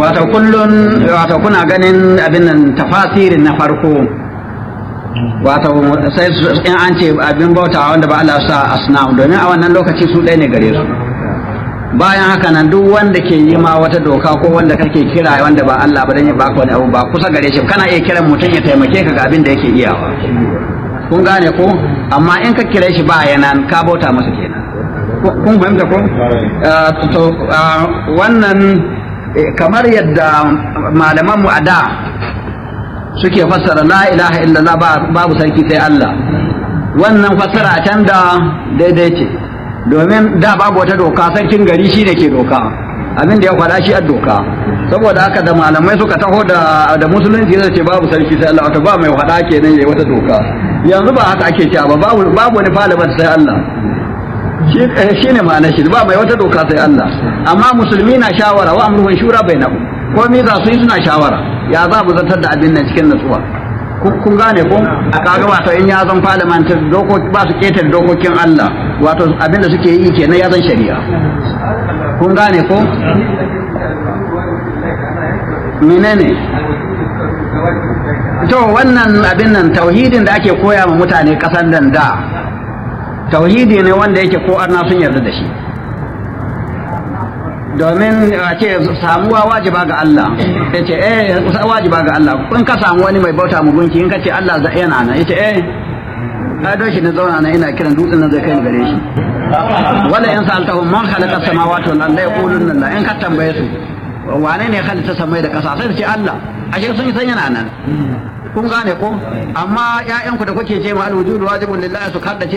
wato kullun wato kuna ganin abin nan tafasirin na farko wato sai in an ce abin bauta wanda ba Allah sa asnam domin a wannan lokaci su ɗaya ne gare su bayan haka nan duk wanda ke yi ma wata doka ko wanda kake kira wanda ba Allah ba dan ya baka wani abu ba kusa gare shi kana iya kiran mutum ya taimake ka ga abin da yake iyawa kun gane ko amma in ka kire shi ba yanan ka bauta masa kenan kun fahimta ko to wannan kamar yadda malaman mu a da suke fassara la ilaha illallah babu sarki sai Allah wannan fassara a can da daidai ce domin da babu wata doka sarkin gari shi ne ke doka abin da ya faɗa shi a doka saboda haka da malamai suka taho da da musulunci zai ce babu sarki sai Allah wato ba mai faɗa kenan yayi wata doka yanzu ba haka ake cewa ba babu babu wani falabar sai Allah shi shi ne ma'anar shi ba mai wata doka sai Allah amma musulmi na shawara wa amruhum shura bainahum komai za su yi suna shawara ya za mu zartar da abin nan cikin natsuwa kun gane ko a kaga wato in ya zan parliament dokoki ba su ketar dokokin Allah wato abin da suke yi kenan ya zan shari'a kun gane ko menene to wannan abin nan tauhidin da ake koya ma mutane kasan nan da tauhidi ne wanda yake ko arna sun yarda da shi domin a ce samuwa wajiba ga Allah ya ce eh wajiba ga Allah in ka samu wani mai bauta mu gunki in ka ce Allah za yana nan ya ce eh ka don shi na zauna nan ina kiran dutsen nan zai kai ni gare shi wala in sa'altahum man khalaqa samawati wal arda yaquluna la in ka tambaye su wane ne halitta samai da kasa sai su ce Allah ashe sun san yana nan kun gane ko amma ƴaƴanku da kuke ce ma al-wujudu wajibun lillahi su kaddace